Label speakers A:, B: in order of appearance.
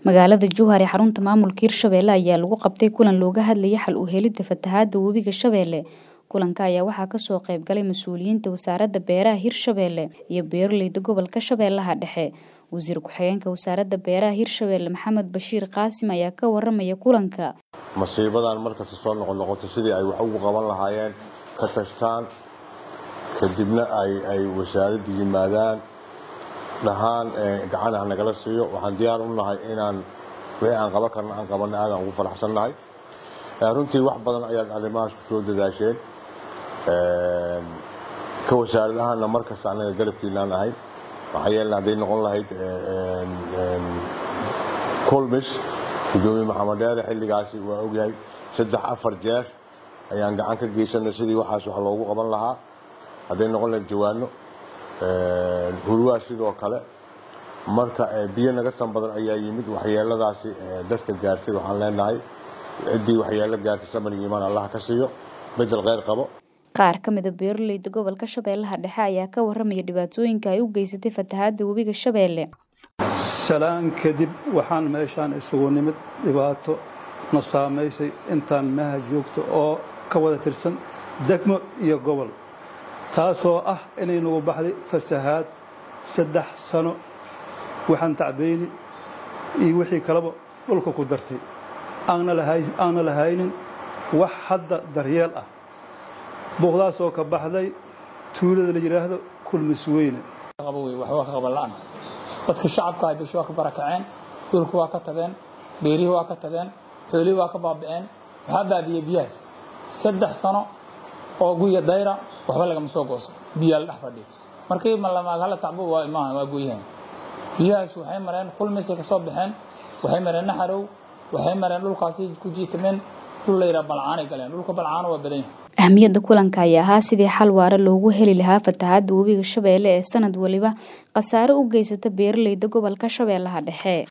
A: Magaalada Jowhar ee xarunta maamulka Hirshabelle ayaa lagu qabtay kulan looga hadlayay xal u helidda fatahaadda webiga Shabeelle. Kulanka ayaa waxaa ka soo qayb galay mas'uuliyiinta Wasaaradda Beeraha Hirshabelle iyo beeralayda gobolka Shabeellaha Dhexe. Wasiir ku-xigeenka Wasaaradda Beeraha Hirshabelle Maxamed Bashiir Qaasim ayaa ka warramaya kulanka.
B: masiibadan markasta soo noqonoqoto sidii ay wax ugu qaban lahaayeen ka tashtaan kadibna ay ay wasaaradda yimaadaan dhahaan gacan ha nagala siiyo waxaan diyaar u nahay inaan wixii aan qaban karna aan qabanna aadaan ugu faraxsannahay runtii wax badan ayaad arrimahaas ku soo dadaasheen ka wasaarad ahaanna mar kasta annaga garabkiinaan ahay maxaa yeelna hadday noqon lahayd kulmis gudoomiye maxamed dheere xilligaasi waa ogyahay saddex afar jeer ayaan gacan ka geysanay sidii waxaas wax loogu qaban lahaa hadday noqon lahayd jawaano hurwaa sidoo kale marka biyo naga tan badan ayaa yimid waxyeeladaasi dadka gaartay waxaan leenahay ciddii waxyeelo gaartay samir iyo imaan allah ka siiyo bedel kheyr qabo
A: qaar ka mid a beeralayda gobolka Shabeellaha Dhexe ayaa ka warramaya dhibaatooyinka ay u geysatay fatahaadda webiga Shabeelle.
C: salaan kadib waxaan meeshaan isugu nimid dhibaato na saamaysay intaan meha joogto oo ka wada tirsan degmo iyo gobol taasoo ah inay nagu baxday fasahaad saddex sano waxaan tacbayni iyo wixii kaleba dhulka ku dartay aanna lahaynin wax hadda daryeel ah buuqdaasoo ka baxday tuulada la yidhaahdo kulmis weyne
D: waxba ka qaban la'an dadka shacabka ay bisho waa ka barakaceen dhulka waa ka tageen beerihii waa ka tageen xoolihii waa ka baaba'een waxaa baabiyey biyahaas saddex sano oo guya dayra waxba lagama soo goosan biyaa la dhex fadhiya markii malamaaghala tacbo waa imaan waa gooyahan biyahaas waxay mareen kulmisay ka soo baxeen waxay mareen naxarow waxay mareen dhulkaasi ku jiitameen dhul la yidhaha balcaanay galeen dhulka balcaano waa badan yahay
A: ahmiyadda kulanka ayaa ahaa sidii xal waara loogu heli lahaa fatahaadda webiga Shabeelle ee sanad waliba khasaare u geysata beeralayda gobolka Shabeellaha Dhexe